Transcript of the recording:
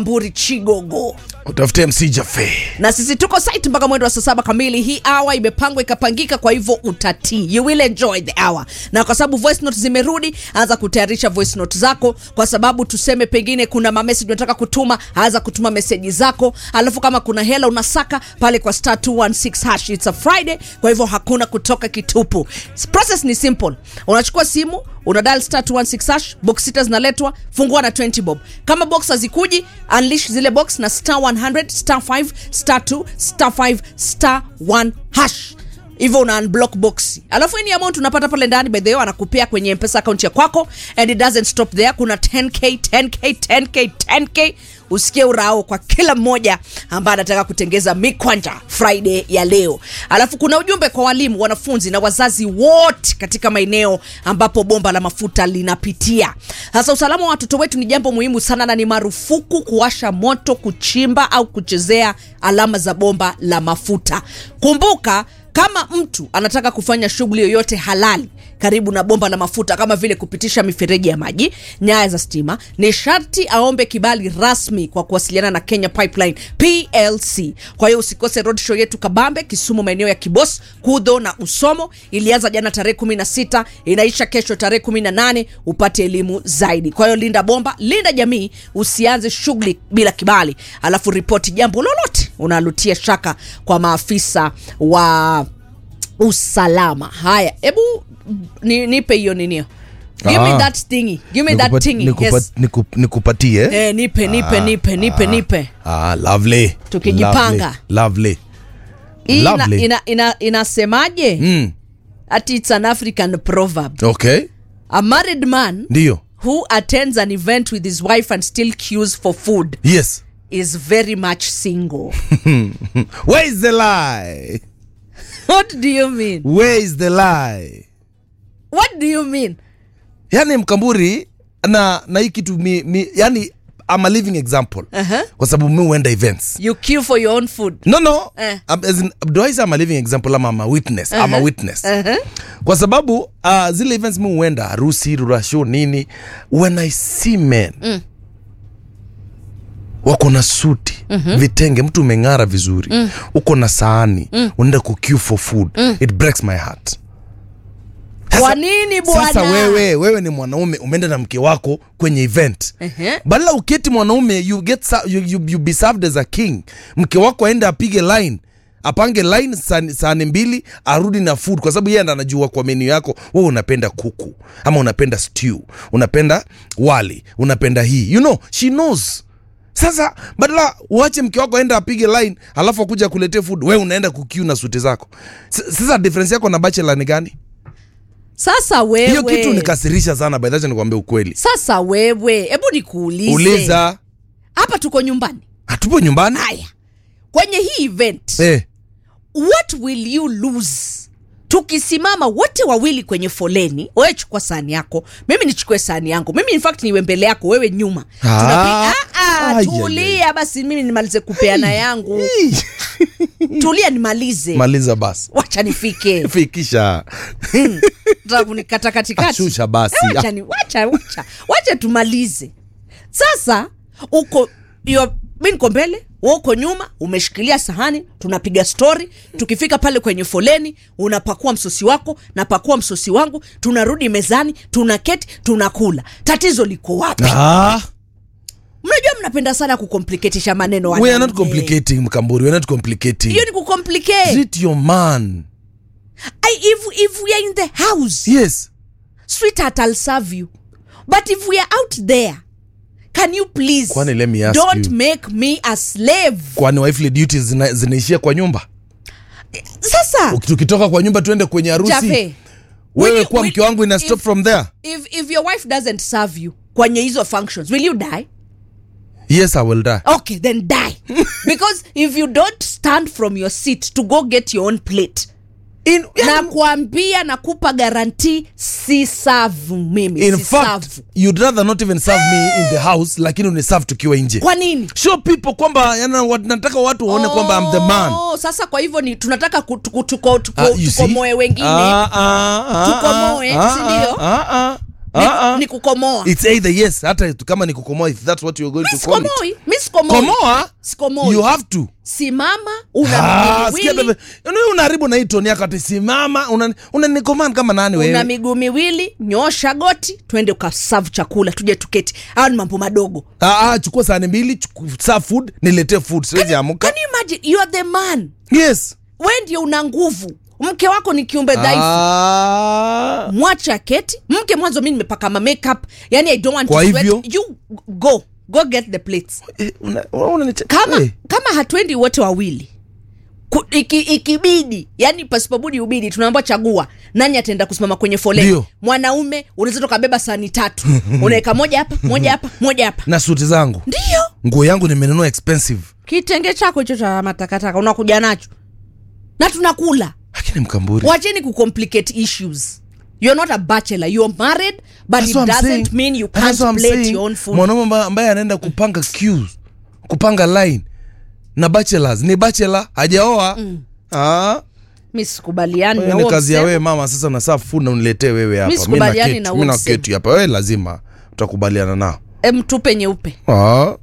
mburi chigogo utafute mc jafe na sisi tuko site mpaka mwendo wa saa saba kamili hii hour imepangwa ikapangika kwa hivyo utatii you will enjoy the hour na kwa sababu voice note zimerudi anza kutayarisha voice note zako kwa sababu tuseme pengine kuna mamessage unataka kutuma anza kutuma meseji zako alafu kama kuna hela unasaka pale kwa star 216 hash it's a friday kwa hivyo hakuna kutoka kitupu process ni simple unachukua simu una dial star 216 hash box sita zinaletwa fungua na 20 bob kama box hazikuji unleash zile box na star 100 star 5 star 2 star 5 star 1 hash hivyo una unblock box alafu ini amount unapata pale ndani by the way anakupea kwenye mpesa account ya kwako and it doesn't stop there kuna 10k 10k 10k 10k usikie urao kwa kila mmoja ambaye anataka kutengeza mikwanja friday ya leo alafu kuna ujumbe kwa walimu wanafunzi na wazazi wote katika maeneo ambapo bomba la mafuta linapitia sasa usalama wa watoto wetu ni jambo muhimu sana na ni marufuku kuwasha moto kuchimba au kuchezea alama za bomba la mafuta kumbuka kama mtu anataka kufanya shughuli yoyote halali karibu na bomba la mafuta kama vile kupitisha mifereji ya maji nyaya za stima ni sharti aombe kibali rasmi kwa kuwasiliana na kenya pipeline plc kwa hiyo usikose roadshow yetu kabambe kisumu maeneo ya kibos kudho na usomo ilianza jana tarehe 16 inaisha kesho tarehe 18 upate elimu zaidi kwa hiyo linda bomba linda jamii usianze shughuli bila kibali alafu ripoti jambo lolote unalutia shaka kwa maafisa wa usalama haya hebu ni, nipe hiyo ninio give me Ah. that thingy give me that Nikupa- thingy nikupa- yes. niku- nikupatie eh, nipe nipe nipe nipe nipe ah, lovely. Tukijipanga. lovely. hii ina, Lovely. ina, ina, inasemaje Mm. ati it's an african proverb okay a married man ndio who attends an event with his wife and still queues for food yes is very much single where is the lie what do you mean where is the lie what do you mean yani mkamburi na na hii kitu mi, mi, yani I'm a living example Uh-huh. kwa sababu mi huenda events you queue for your own food no no Eh. um, as in, do I say I'm a living example ama I'm a witness I'm a witness Uh-huh. kwa sababu uh, zile events mi huenda harusi rurasho nini when I see men mm. wako na suti mm-hmm. vitenge mtu umeng'ara vizuri mm. uko na sahani mm. unaenda kuqueue for food mm. it breaks my heart kwa nini sasa bwana wewe wewe ni mwanaume umeenda na mke wako kwenye event Ehe. badala uketi mwanaume you get sa- you, you, you be served as a king mke wako aende apige line apange line sahani sahani mbili arudi na food kwa sababu yeye ndo anajua kwa menu yako wewe unapenda kuku ama unapenda stew unapenda wali unapenda hii you know she knows sasa badala uache mke wako aende apige line alafu akuja kuletea food wewe unaenda kukiu na suti zako S- sasa difference yako na bachelor ni gani sasa wewe hiyo kitu nikasirisha sana by that nikwambia ukweli sasa wewe hebu nikuulize uliza hapa tuko nyumbani hatupo nyumbani haya kwenye hii event eh. what will you lose tukisimama wote wawili kwenye foleni wewe chukua sahani yako mimi nichukue sahani yangu mimi in fact niwe mbele yako wewe nyuma Ah. Tunapi- Ah, ah, Ai, tulia basi mimi nimalize kupeana yangu tulia nimalize maliza basi wacha nifike fikisha Nataka kunikata katikati Ashusha basi. Eh, wacha ni- wacha wacha wacha tumalize sasa uko yo mi niko mbele wewe uko nyuma umeshikilia sahani tunapiga stori tukifika pale kwenye foleni unapakua msosi wako napakua msosi wangu tunarudi mezani tunaketi tunakula tatizo liko wapi ah, mnajua mnapenda sana kukompliketisha maneno we are not wanaume. complicating mkamburi we are not complicating hiyo ni kucomplicate treat your man I, if, if we are in the house yes sweetheart i'll serve you but if we are out there can you please Kwani let me ask don't you. make me a slave kwani wifely duties zina, zinaishia kwa nyumba sasa Uki- tukitoka kwa nyumba tuende kwenye harusi Jafe, wewe will you- kuwa will- mke wangu ina stop if- from there if, if your wife doesn't serve you kwenye hizo functions will you die yes i will die okay then die because if you don't stand from your seat to go get your own plate in, na kuambia nakupa garanti si savu mimi in si fact savu you'd rather not even serve me in the house lakini uniserve tukiwa nje kwa nini show people kwamba yana, wat, nataka watu waone kwamba I'm the man Oh, sasa kwa hivyo ni tunataka ku- tuko- tuko- tuko- Ah, you see? tukomoe wengine Ah, ah, ah, Tukomoe, ah, si ndio? ah, ah, ah. ni, Ah, ah. ni kukomoa It's either yes, hata kama ni kukomoa if that's what you're going mi to call it. sikomoi mi sikomoi Komoa, sikomoi you have to. simama una Ah, miguu sikia miwili bebe. Yaani wewe unaharibu na hii toni yako ati simama una unanicommand kama nani una wewe? miguu miwili nyosha goti twende ukasavu chakula tuje tuketi hayo ni mambo madogo Ah, ah, chukua sahani mbili, chuku- serve food, niletee food. Siwezi amuka. can you imagine you are the man Yes. we ndio una nguvu mke wako ni kiumbe dhaifu Ah. mwache aketi mke mwanzo mi nimepaka ma makeup yani i don't want Kwa to sweat. hivyo? you go go get the plates Eh, una- una- unaniche- kama Eh. kama hatuendi wote wawili Ku- iki, ikibidi yani pasipobudi ubidi tunaamba chagua nani ataenda kusimama kwenye foleni Ndio. mwanaume unaweza tukabeba sani tatu unaweka moja hapa moja hapa moja hapa na suti zangu ndio nguo yangu nimenunua expensive kitenge chako hicho cha matakataka unakuja nacho na tunakula lakini mkamburi wacheni kucomplicate issues you're not a bachelor you're married but That's it what I'm doesn't saying. mean you That's can't what I'm plate saying. your own food mwanaume amba- ambaye anaenda kupanga queues kupanga line na bachelors ni bachelor hajaoa ah mi sikubaliani na hiyo ni huo kazi ya msemo. wewe mama sasa na serve food na uniletee wewe hapa Mimi sikubaliani naketi- na mimi huo naketi hapa wewe lazima utakubaliana nao Em, tupe nyeupe ah